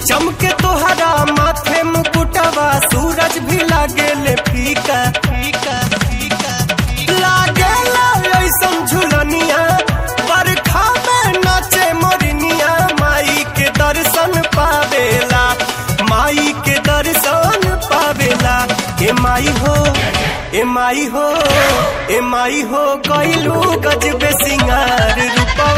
चमके तोहरा माथे मुकुटवा सूरज भी लागेले फीका फीका फीका लागेला ऐसन झुलनिया बरखा में नाचे मोरनिया माई के दर्शन पावेला माई के दर्शन पावेला ए माई हो ए माई हो ए माई हो कैलू गजबे सिंगार रूपा